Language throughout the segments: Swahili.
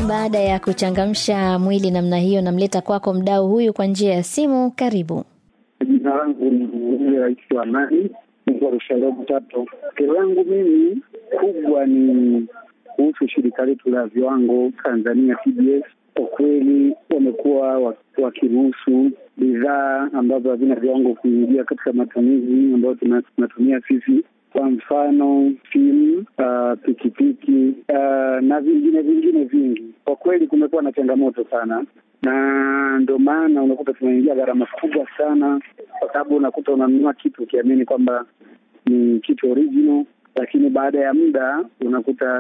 Baada ya kuchangamsha mwili namna hiyo, namleta kwako mdau huyu kwa njia ya simu. Karibu. Jina langu ni Rais wa Amani mkoa Rusharobo Tatu. Kero langu mimi kubwa ni kuhusu shirika letu la viwango Tanzania TBS. Kwa kweli wamekuwa wakiruhusu bidhaa ambazo havina viwango kuingia katika matumizi ambayo tunatumia sisi kwa mfano simu, uh, pikipiki uh, na vingine vingine vingi. Kwa kweli kumekuwa na changamoto sana, na ndio maana unakuta tunaingia gharama kubwa sana, kwa sababu unakuta unanunua kitu ukiamini kwamba ni kitu original, lakini baada ya muda unakuta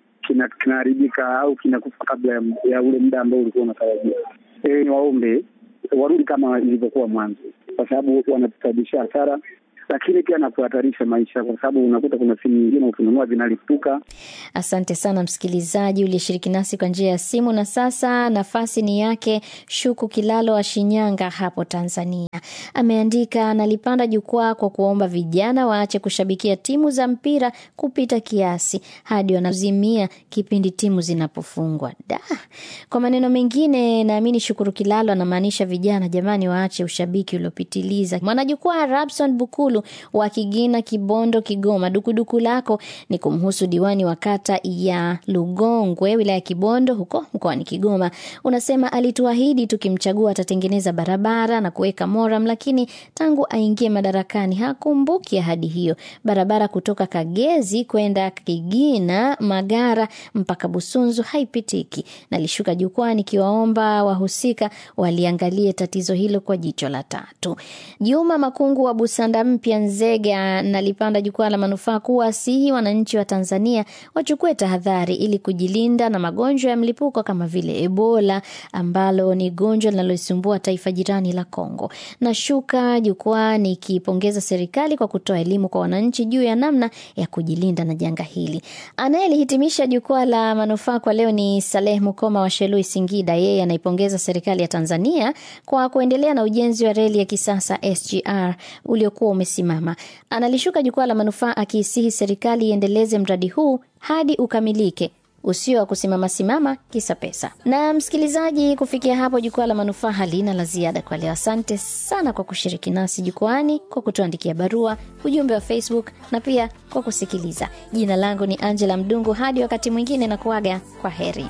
kinaharibika au kinakufa kabla ya, ya ule muda ambao ulikuwa unatarajia. E, ni waombe warudi kama ilivyokuwa mwanzo, kwa sababu wanatusababishia hasara lakini pia na kuhatarisha maisha, kwa sababu unakuta kuna simu nyingine ukinunua zinalipuka. Asante sana msikilizaji uliyeshiriki nasi kwa njia ya simu. Na sasa nafasi ni yake Shuku Kilalo wa Shinyanga hapo Tanzania. Ameandika, nalipanda jukwaa kwa kuomba vijana waache kushabikia timu za mpira kupita kiasi hadi wanazimia kipindi timu zinapofungwa. Da, kwa maneno mengine, naamini Shukuru Kilalo anamaanisha vijana, jamani, waache ushabiki uliopitiliza. Mwanajukwaa Rabson Bukulu wa Kigina, Kibondo, Kigoma. Dukuduku lako ni kumhusu diwani wa kata ya Lugongwe, wilaya ya Kibondo, huko mkoani Kigoma. Unasema alituahidi tukimchagua atatengeneza barabara na kuweka moram, lakini tangu aingie madarakani hakumbuki ahadi hiyo. Barabara kutoka Kagezi kwenda Kigina, Magara mpaka Busunzu haipitiki. Nalishuka jukwaa nikiwaomba wahusika waliangalie tatizo hilo kwa jicho la tatu. Juma Makungu wa Busanda mpya Nzega nalipanda jukwaa la manufaa kuwasihi wananchi wa Tanzania wachukue tahadhari ili kujilinda na magonjwa ya mlipuko kama vile Ebola ambalo ni gonjwa linaloisumbua taifa jirani la Kongo. Nashuka jukwaa nikipongeza serikali kwa kutoa elimu kwa wananchi juu ya namna ya kujilinda na janga hili. Anayelihitimisha jukwaa la manufaa kwa leo ni Saleh Mukoma wa Shelui, Singida. Yeye anaipongeza serikali ya Tanzania kwa kuendelea na ujenzi wa reli ya kisasa SGR uliokuwa umesimama. Analishuka jukwaa la manufaa akiisihi serikali iendeleze mradi huu hadi ukamilike usio wa kusimama simama kisa pesa. Na msikilizaji, kufikia hapo jukwaa la manufaa halina la ziada kwa leo. Asante sana kwa kushiriki nasi jukwani, kwa kutuandikia barua, ujumbe wa Facebook na pia kwa kusikiliza. Jina langu ni Angela Mdungu. Hadi wakati mwingine, na kuaga kwa heri.